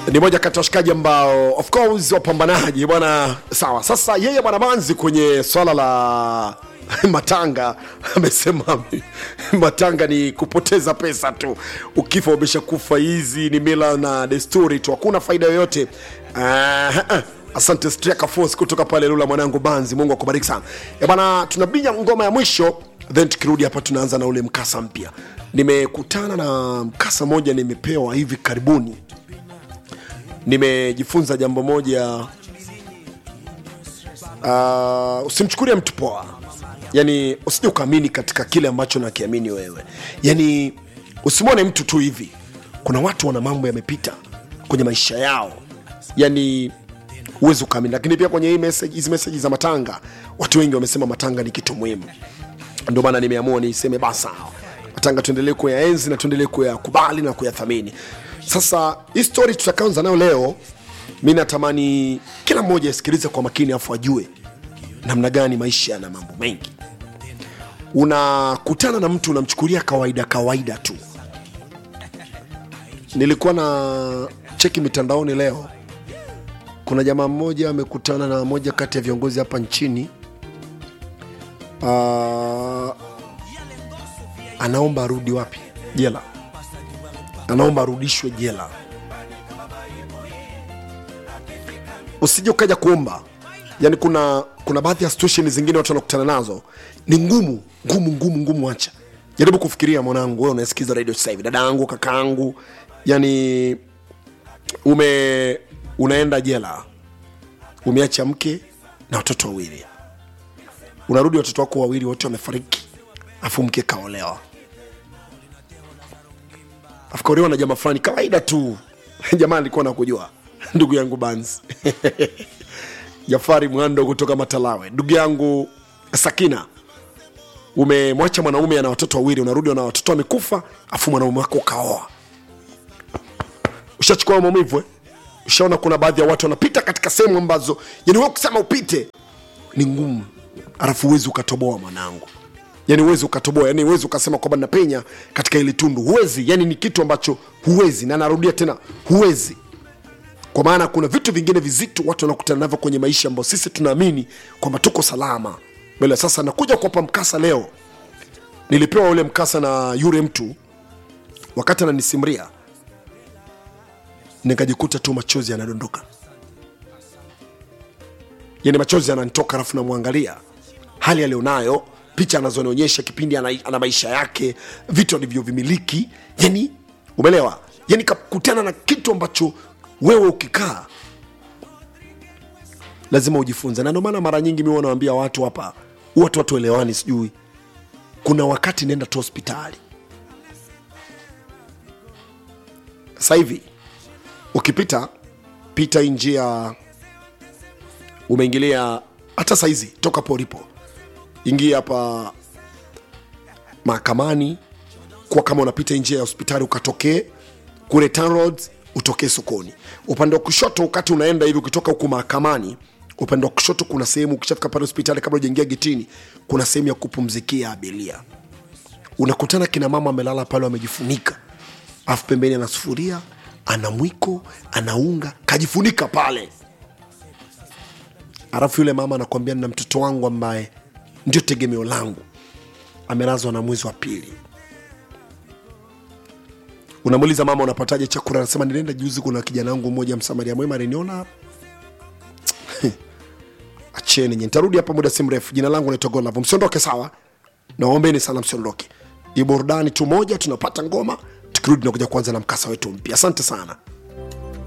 ni moja kati ya washikaji ambao of course wapambanaji bwana sawa sasa yeye bwana manzi kwenye swala la matanga amesema matanga ni kupoteza pesa tu ukifa umeshakufa hizi ni mila na desturi tu hakuna faida yoyote uh, asante Striker Force kutoka pale lula mwanangu banzi mungu akubariki sana e bana tunabinya ngoma ya mwisho then tukirudi hapa tunaanza na ule mkasa mpya nimekutana na mkasa moja nimepewa hivi karibuni nimejifunza jambo moja uh, usimchukulie mtu poa yani usije ukaamini katika kile ambacho nakiamini wewe yani usimwone mtu tu hivi kuna watu wana mambo yamepita kwenye maisha yao yani huwezi ukaamini lakini pia kwenye hii message, hizi meseji za matanga watu wengi wamesema matanga ni kitu muhimu ndio maana nimeamua niseme basa matanga tuendelee kuyaenzi na tuendelee kuyakubali na kuyathamini sasa hii story tutakaanza nayo leo mi natamani kila mmoja asikilize kwa makini afu ajue namna gani maisha yana mambo mengi unakutana na mtu unamchukulia kawaida kawaida tu nilikuwa na cheki mitandaoni leo kuna jamaa mmoja amekutana na moja kati ya viongozi hapa nchini uh, anaomba arudi wapi jela anaomba arudishwe jela usije ukaja kuomba yani kuna kuna baadhi ya situation zingine watu wanakutana nazo ni ngumu ngumu ngumu ngumu acha jaribu kufikiria mwanangu wewe unasikiza radio sasa hivi dada yangu kaka yangu yani ume unaenda jela umeacha mke na watoto wawili unarudi watoto wako wawili wote wamefariki afu mke kaolewa afukaolewa na jamaa fulani kawaida tu jamaa alikuwa nakujua ndugu yangu banzi jafari mwando kutoka matalawe ndugu yangu sakina umemwacha mwanaume ana watoto wawili unarudi na watoto wamekufa afu mwanaume wako ukaoa ushachukua maumivu eh? ushaona kuna baadhi ya watu wanapita katika sehemu ambazo yani wewe kusema upite ni ngumu alafu huwezi ukatoboa mwanangu yani huwezi ukatoboa yani huwezi ukasema kwamba napenya katika ili tundu huwezi yani ni kitu ambacho huwezi na narudia tena huwezi kwa maana kuna vitu vingine vizito watu wanakutana navyo kwenye maisha ambao sisi tunaamini kwamba tuko salama mbele sasa nakuja kuwapa mkasa leo nilipewa ule mkasa na yule mtu wakati ananisimria nikajikuta tu machozi yanadondoka yani machozi yananitoka alafu namwangalia hali alionayo picha anazonionyesha kipindi ana, ana maisha yake vitu alivyovimiliki yani umeelewa yani kakutana na kitu ambacho wewe ukikaa lazima ujifunze na ndio maana mara nyingi mi wanawambia watu hapa watu watu elewani sijui kuna wakati nenda tu hospitali sasa hivi ukipita pita hii njia umeingilia hata saizi toka polipo ingia hapa mahakamani kwa kama unapita hii njia ya hospitali ukatokee kule Tanroads, utokee sokoni upande wa kushoto wakati unaenda hivi ukitoka huku mahakamani upande wa kushoto kuna sehemu ukishafika pale hospitali kabla ujaingia getini kuna sehemu ya kupumzikia abiria unakutana kina mama amelala pale wamejifunika alafu pembeni ana sufuria ana mwiko ana unga kajifunika pale alafu yule mama anakwambia nina mtoto wangu ambaye ndio tegemeo langu amelazwa na mwezi wa pili unamuuliza mama unapataje chakula anasema nilienda juzi kuna kijana wangu mmoja msamaria mwema aliniona acheni nye nitarudi hapa muda si mrefu jina langu naitwa Godlove msiondoke sawa naombeni sana msiondoke ni burudani tu moja tunapata ngoma tukirudi nakuja kuanza na mkasa wetu mpya asante sana